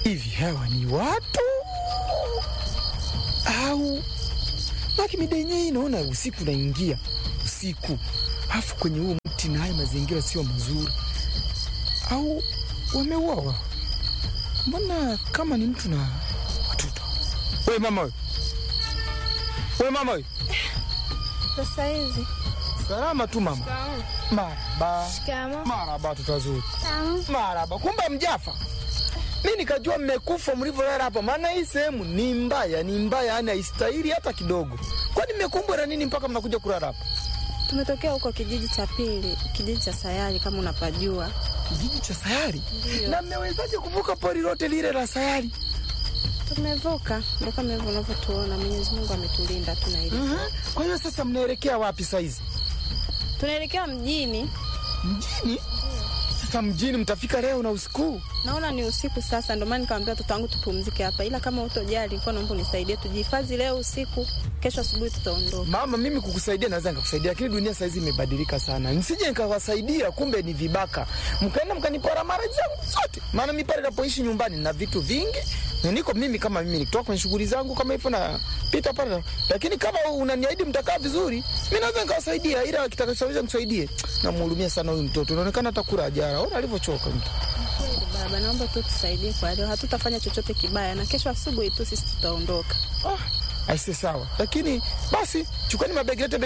hivi hawa ni watu au maki mida yenyewe inaona usiku naingia usiku, alafu kwenye huo mti na haya mazingira sio mazuri, au wameuawa? Mbona kama ni mtu na watoto? We mama we, we mama we, Sasa hizi salama tu mama. Maraba, shikamo. maraba, watoto wazuri, Tamu. maraba. Kumbe mjafa mi nikajua mmekufa mlivyolala hapa, maana hii sehemu ni mbaya, ni mbaya, yani haistahili hata kidogo. Kwani mmekumbwa na nini mpaka mnakuja kulala hapa? Tumetokea huko kijiji cha pili, kijiji cha Sayari kama unapajua. Kijiji cha Sayari? Ndio. Na mmewezaje kuvuka pori lote lile la Sayari? Tumevuka, ndo kama hivyo unavyotuona. Mwenyezi Mungu ametulinda tuna hili. Mhm. Kwa hiyo sasa mnaelekea wapi saizi? Tunaelekea mjini, Mjini? Sasa mjini mtafika leo na usiku? naona ni usiku sasa, ndo maana nikamwambia watoto wangu tupumzike hapa, ila kama utojali, nilikuwa naomba unisaidie tujihifadhi leo usiku, kesho asubuhi tutaondoka. Mama, mimi kukusaidia naweza nikakusaidia, lakini dunia saizi imebadilika sana. Nisije nikawasaidia, kumbe ni vibaka, mkaenda mkanipora mara zangu zote. Maana mi pale napoishi nyumbani na vitu vingi, na niko mimi kama mimi nikitoka kwenye shughuli zangu kama hivyo na pita pale, lakini kama unaniahidi mtakaa vizuri, mi naweza nikawasaidia, ila kitakachoweza nisaidie. Namhurumia sana huyu mtoto, inaonekana hata kula ajara, ona alivyochoka mtu. Kweli baba, naomba tu tusaidie kwa leo, hatutafanya chochote kibaya, na kesho asubuhi tu sisi tutaondoka. Ah, aise sawa, lakini basi chukueni mabegi yote